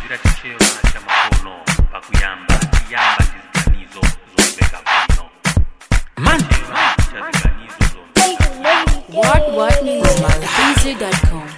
chira chichewa cha makono pakuyamba chiyamba ndiziganizo zomveka bwino Man, cha ziganizo zomveka What What Music BZ.com.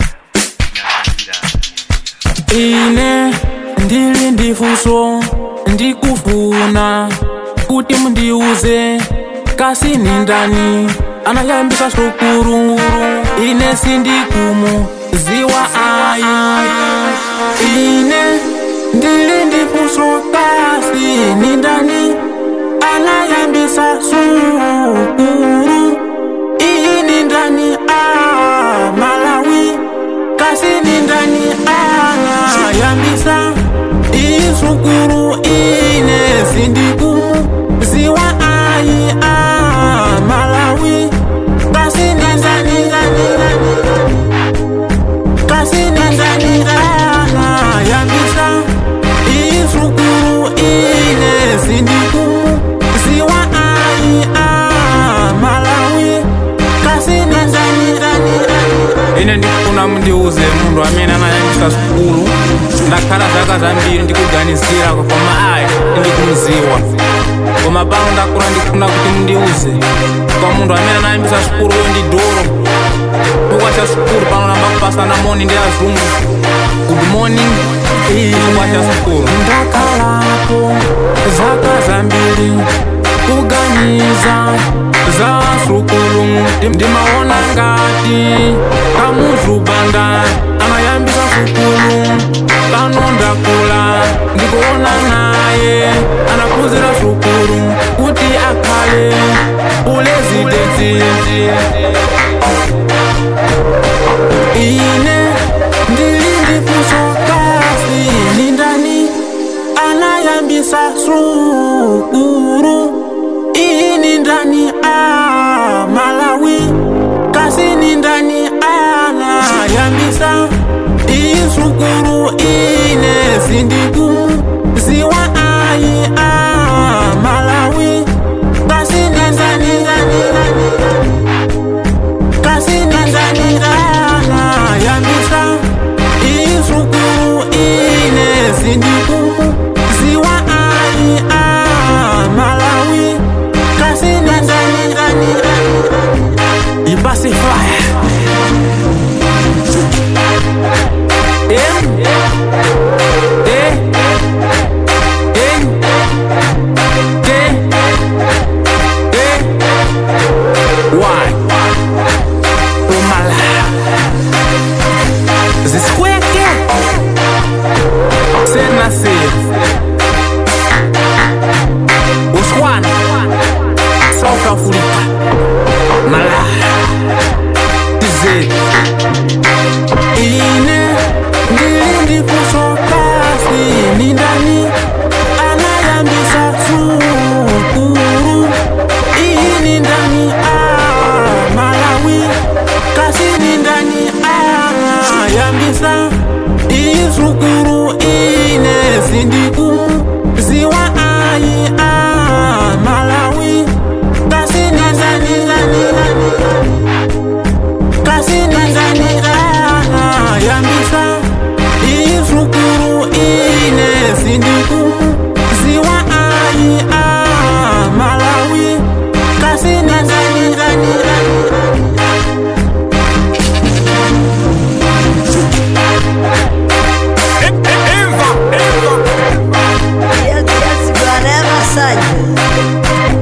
ine ndili ndifunso ndikufuna kuti mundiuze kasi ni ndani anayambisa sukuru ine sindikumu ziwa ayi ine ndili ndifunso kasi ni ndani anayambisa sukuru ini ndani a malawi kasi ni ndani ayambisa isukuru ine sindikumu ziwa ayi a malawi kasi ni ndani kasi ni ndani ayambisa isukuru ine sindikumu ziwa ayi a malawi kasi ni ndani ine ndikufuna mundiuze munhu amene anayambisa sukulu ndakhala zaka zambiri ndikuganizira koma ayi ndikumuziwa koma pano ndakula ndikufuna kuti mundiuze kwa munthu amene anayambisa sukulu uyo ndi doro chifukwa cha sukulu pano namba kupasana moni ndi azungu good morning chifukwa cha sukulu ndakhalapo zaka zambiri kuganiza za sukulu ndimaona ngati kamuzubanda anayambisa sukulu pano ndakula ndikuona naye anaphunzira sukulu kuti akhale pulezidenti ine ndili ndifunso kasi ni ndani anayambisa sukuru ini ndani a malawi kasi ni ndani anayambisa isukuru ine sindikumu ziwa ayi a malawi kasi ni ndani kasi ni ndani anayambisa isukuru ine sindikumu ziwa ayi a malawi kasi ni ndani ipasi fire em e en te e y umala zisikweke senasir uswana south africa mala tizedi ine ndili ndifunso kasi ni ndani anayambisa sukuru ini ndani a malawi kasi ni ndani ayambisa isukuru ine sindikumu ziwa ayi a malawi kasi ni ndani kasi ni ndani yambisa isukuru ine sindikumu ziwa ayi a malawi kasi ni ndani Yes, yes, whatever side.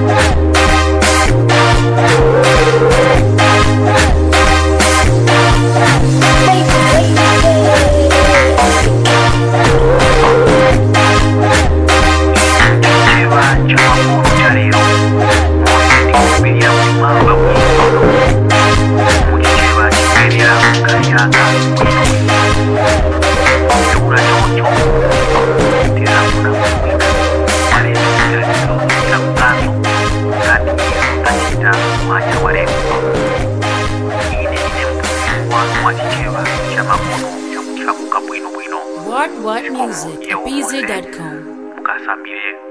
kiba cy'amakuru cya rero kumbirira impamba mu kiba kiberera kayaga ibura cyoco tera kuna kumwika mare kiranizo kira mutano kandi utakita mwanya wa rero ine ine mtuwa wa kiba cy'amakuru cyo kukabwino bwino What What Music BZ.com. mukasambire